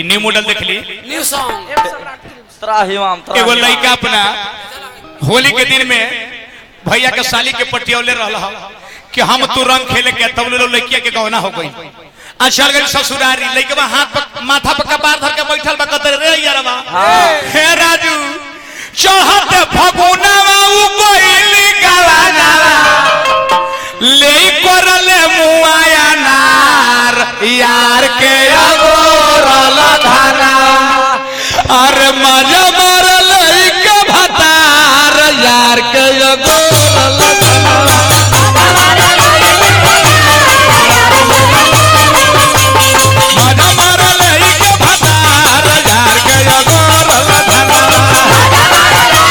ई new model देख ली न्यू सॉन्ग त्राही माम एगो त्राही लड़का अपना होली के दिन में भैया के साली के पटियौले रहल ह कि हम तू रंग खेले के तब लो लड़किया के गहना हो गई आ चल गई ससुरारी लड़का हाथ पर माथा पर कपार धर के बैठल बा कतर रे यारवा हे राजू चढ़त फगुनावा उ कोइली गवाना ले करले मुआया नार यार के अगोरल धाना अरे मजा मारल के भतार यार के अगोरल मजा मारल के भतार यार के अगोरल धाना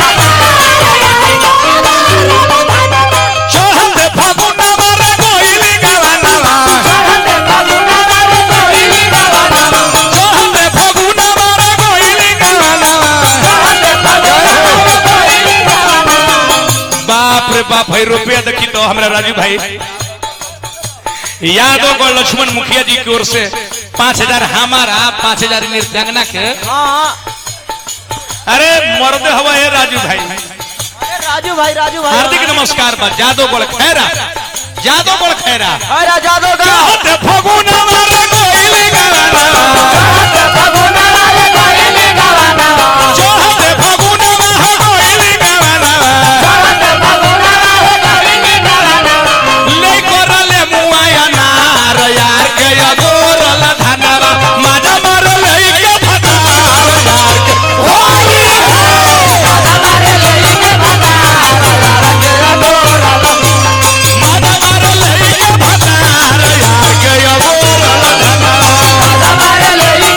चढ़त फगुनावा रे कोइली गवाना चढ़त फगुनावा रे कोइली गवाना बाप रे बाप भाई रुपया देखी तो हमरा राजू भाई यादव को लक्ष्मण मुखिया जी की ओर से पांच हजार हमारा पांच हजार नृत्यांगना के हाँ अरे मर्द हवा है राजू भाई अरे राजू भाई राजू भाई हार्दिक नमस्कार बा जादव गोल खैरा जादव गोल खैरा अरे जादव का चढ़त फगुनावा रे कोइली गवाना चढ़त फगुनावा रे कोइली गवाना ले करले मुआया नार यार के अगोरल धनवा माजा मारले के भतार यार के होली माजा मारले के भतार यार के अगोरल धनवा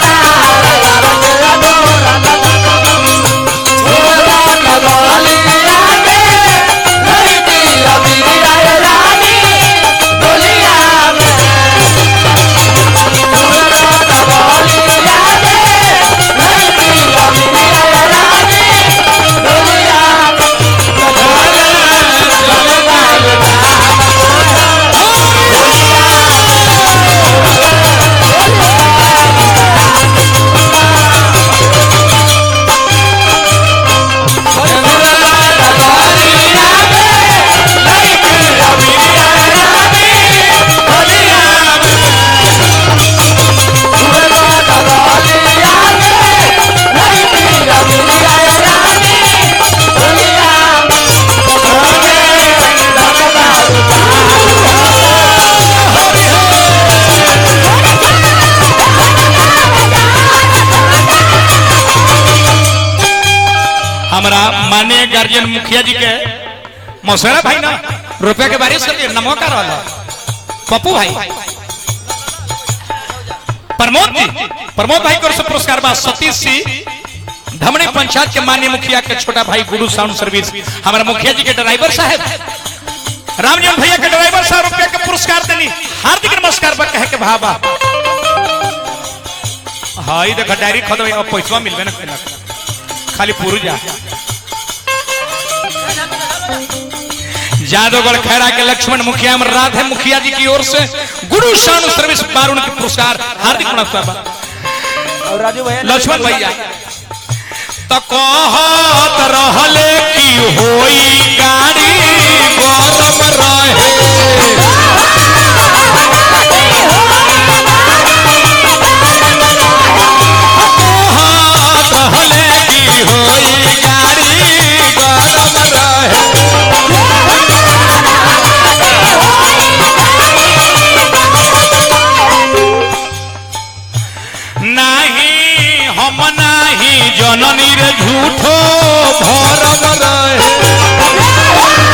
हमारा माननीय गार्जियन मुखिया जी के मौसेरा भाई ना रुपया के बारिश कर दिए नमो का रहा पप्पू भाई प्रमोद जी प्रमोद भाई को पुरस्कार बा सतीश सिंह धमनी पंचायत के माननीय मुखिया के छोटा भाई गुरु साउंड सर्विस हमारा मुखिया जी के ड्राइवर साहब रामजन भैया के ड्राइवर साहब रुपया के पुरस्कार देनी हार्दिक नमस्कार बा कहे के भाबा हाँ ई देखा डायरी खो अब पैसा मिलबे ना करेला। खाली पुरुजा जादवगढ़ खैरा के लक्ष्मण मुखिया में राधे मुखिया जी की ओर से गुरु शानु सर्विस बारुण के पुरस्कार हार्दिक नमस्कार बा। और राजू भैया लक्ष्मण भैया तो कहत रहले की होई गाड़ी गरम रहे कहत रहले की होई गाड़ी गरम रहे नाही हम नाही जननी रे झूठो भरम रहे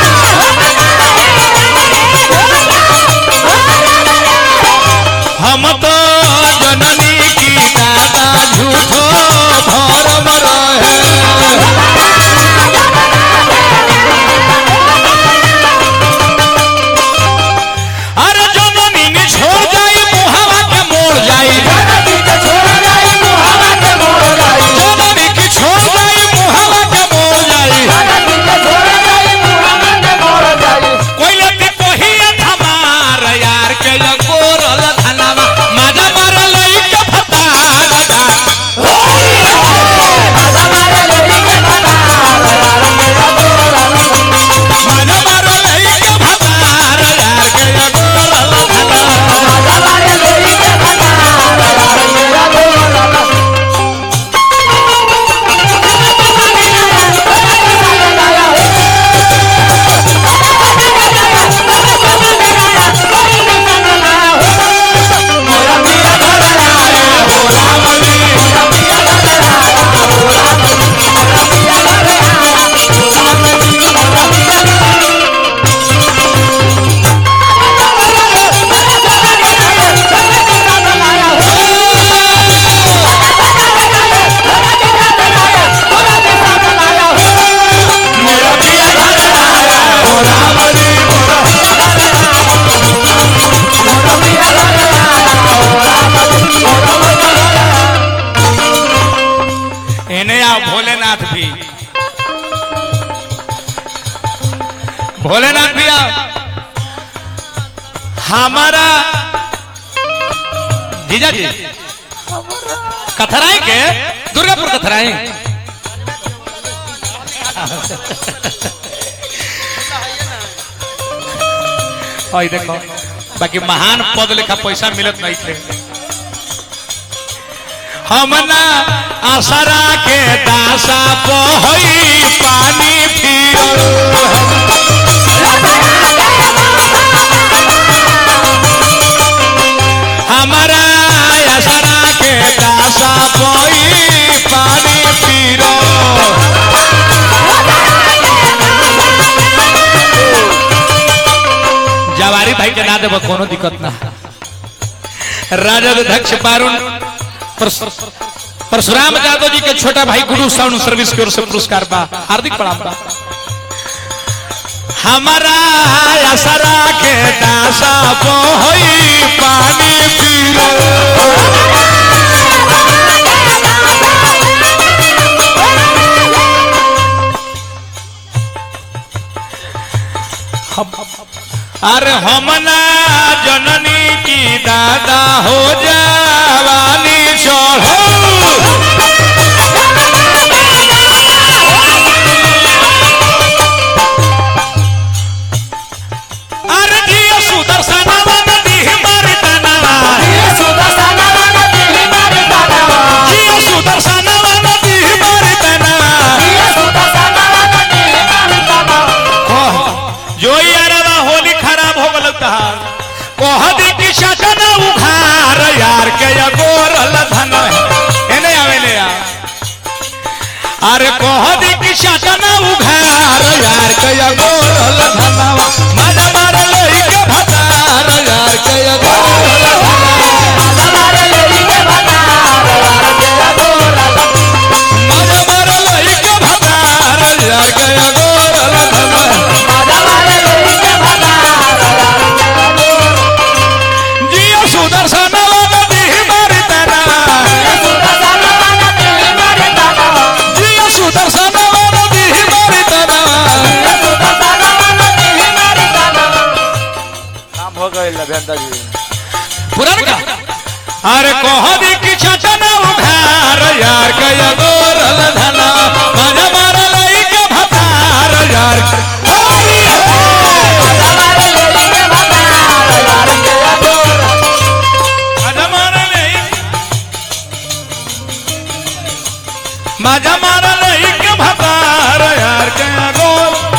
भोलेनाथ भैया हमारा जीजा जी कथराई के दुर्गापुर कथराई और देखो बाकी महान पद लेखा पैसा मिलत नहीं थे हमना आसरा के दासा पहई पानी फिर हमारा आसरा के दासा पहई पानी फिर जवारी भाई के ना देव कोनो दिक्कत ना राजद अध्यक्ष पारुण परस- परशुराम यादव जी के छोटा भाई गुरु साउंड सर्विस की ओर से पुरस्कार बा हार्दिक प्रणाम बा हमारा असरा के दासा पोई पानी पीरो अरे हमना जननी की दादा हो जावानी चढ़ो अरे जियो सुदर्शनवा नदी मर्दनवा जियो सुदर्शनवा नदी मर्दनवा कह जो यारवा होली खराब हो गल तहार कह दे कि शटन उघार यार के या गोरल धन एने आवेले यार अरे कह दे कि शटन उघार यार के या गोरल धनवा मज मार लई के भतार यार के या गोरल मज मार लई के भतार यार के या गोरल धनवा जियो सुदर्शन नदी मर्दना जियो सुदर्शन नदी मर्दना काम हो गए लभेंद्र जी पुरान का अरे कह दी कि छटन उघार यार कया गोरल धना मजा मार लई के भतार यार होली हो मजा मार लई मजा मार लई के भतार यार कया गोर